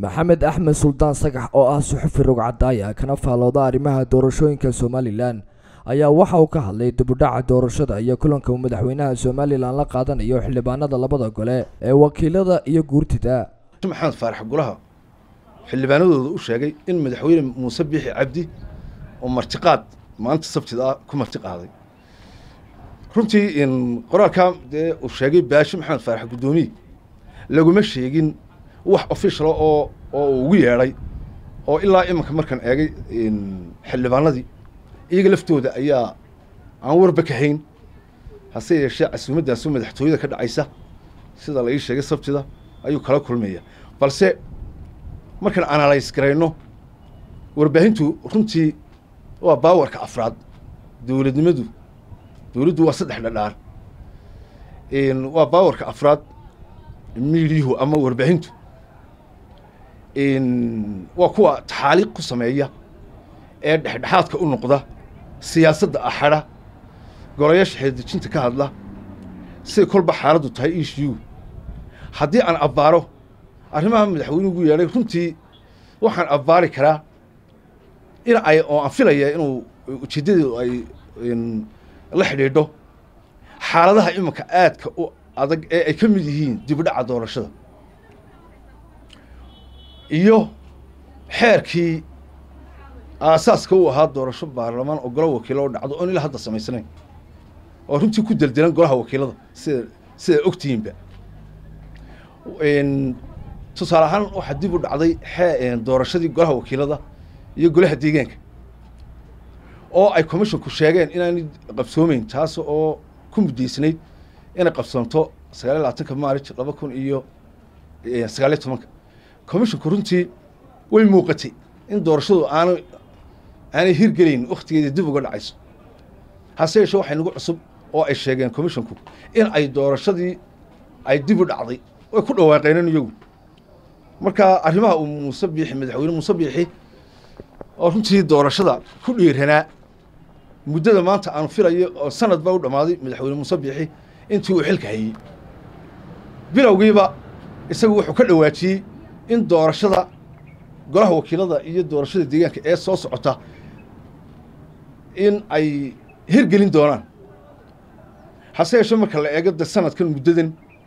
maxamed axmed suldaan sagax oo ah suxufi rogcadaaya kana faalooda arrimaha doorashooyinka somalilan ayaa waxa uu ka hadlay dibudhaca doorashada iyo kulanka uu madaxweynaha somalilan la qaadanayo xildhibaanada labada gole ee wakiilada iyo guurtida maxamed faarax golaha xildhibaanadooda u sheegay in madaxweyne muuse biixi cabdi oo martiqaad maanta sabtida ah ku martiqaaday runtii qoraalkaa dee uu sheegay baashi maxamed faarax guddoomiye laguma sheegin wax officiala oo oo uu ugu yeedhay oo ilaa iminka markaan eegay xildhibaanadii iyaga laftooda ayaa aan warba ka hayn hase yeeshee casuumaddaasu madaxtooyada ka dhacaysa sida la ii sheegay sabtida ayuu kala kulmaya balse markaan analyse garayno warbaahintu runtii waa baawarka afraad dowladnimadu dowladdu waa saddex dhadhaar waa baawarka afraad miidiyuhu ama warbaahintu waa kuwa taxaaliiq ku sameeya ee dhexdhexaadka u noqda siyaasadda axadha golayaasha xeeldejinta ka hadla siday kolba xaaladdu tahay ishiyu haddii aan abbaaro arrimaha madaxweynuhu ugu yeedhay runtii waxaan abbaari karaa in ay oo aan filaya inuu ujeeddadeedu ay la xidhiidho xaaladaha iminka aadka u adag ee ay ka mid yihiin dibudhaca doorashada iyo xeerkii aasaaska u ahaa doorasho baarlamaan oo golo wakiilo oo dhacdo oon ilaa hadda samaysnayn oo runtii ku deldelan golaha wakiilada sida sida ogtihiinba tusaale ahaan waxaa dib u dhacday xee doorashadii golaha wakiilada iyo golaha deegaanka oo ay commissionku sheegeen inaanay qabsoomeyn taas oo ku muddaysnayd inay qabsoonto sagaal iyo labaatanka maarij laba kun iyo sagaal iyo tobanka commissionku runtii way muuqatay in doorashadu aana aanay hirgelayn wakhtigeeda dib uga dhacayso hase yeeshee waxay nagu cusub oo ay sheegeen commissionku in ay doorashadii ay dib u dhacday way ku dhawaaqeeneen iyagu marka arrimaha uu muuse biixi madaxweyne muuse biixi oo runtii doorashada ku dhiiranaa muddada maanta aan filayo oo sanad baa u dhammaaday madaxweyne muuse biixi intii uu xilka hayey bilowgiiba isagu wuxuu ka dhawaajiyey in doorashada golaha wakiilada iyo doorashada deegaanka ee soo socota in ay hirgelin doonaan hase yeeshee marka la eego de sanadkan muddadan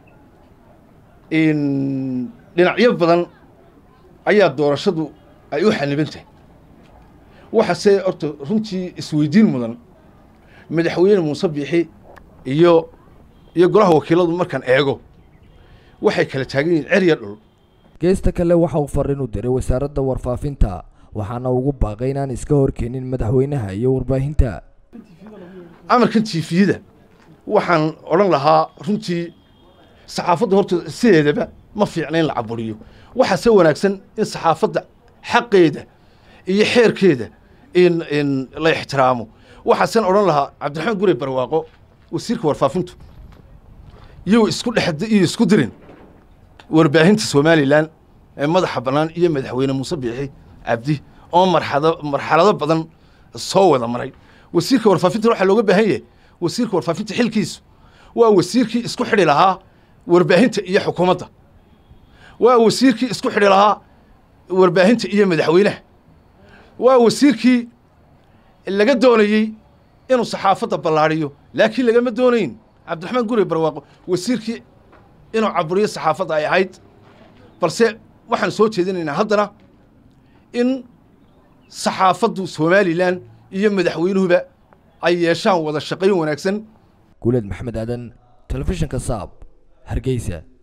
dhinacyo badan ayaa doorashadu ay u xaniban tahay waxaase horta runtii isweydiin mudan madaxweyne muuse biixi iyo iyo golaha wakiiladu markaan eego waxay kala taagan yihiin cerya dhul geesta kale waxa uu fariin u diray wasaaradda warfaafinta waxaana ugu baaqay inaan iska horkeenin madaxweynaha iyo warbaahinta amarkan tifiyada waxaan odhan lahaa runtii saxaafadda horta sideedaba ma fiicna in la caburiyo waxaase wanaagsan in saxaafadda xaqeeda iyo xeerkeeda in in la ixtiraamo waxaasen odhan lahaa cabdiraxmaan gure barwaaqo wasiirka warfaafintu iyo isku dhex iyo isku dirin warbaahinta somalilan ee madaxa bannaan iyo madaxweyne muuse biixi cabdi oo marxado marxalado badan soo wada maray wasiirka warfaafinta waxaa looga baahan yahay wasiirka warfaafinta xilkiisu waa wasiirkii isku xidhi lahaa warbaahinta iyo xukuumadda waa wasiirkii isku xidhi lahaa warbaahinta iyo madaxweynaha waa wasiirkii laga doonayey inuu saxaafadda ballaadhiyo laakiin lagama doonayn cabdiraxmaan gure barwaaqo wasiirkii inuu caburiyo saxaafadda ay ahayd balse waxaan soo jeedinaynaa haddana in saxaafaddu somalilan iyo madaxweynuhuba ay yeeshaan wada shaqayn wanaagsan guuleed maxamed aadan telefishinka saab hargeysa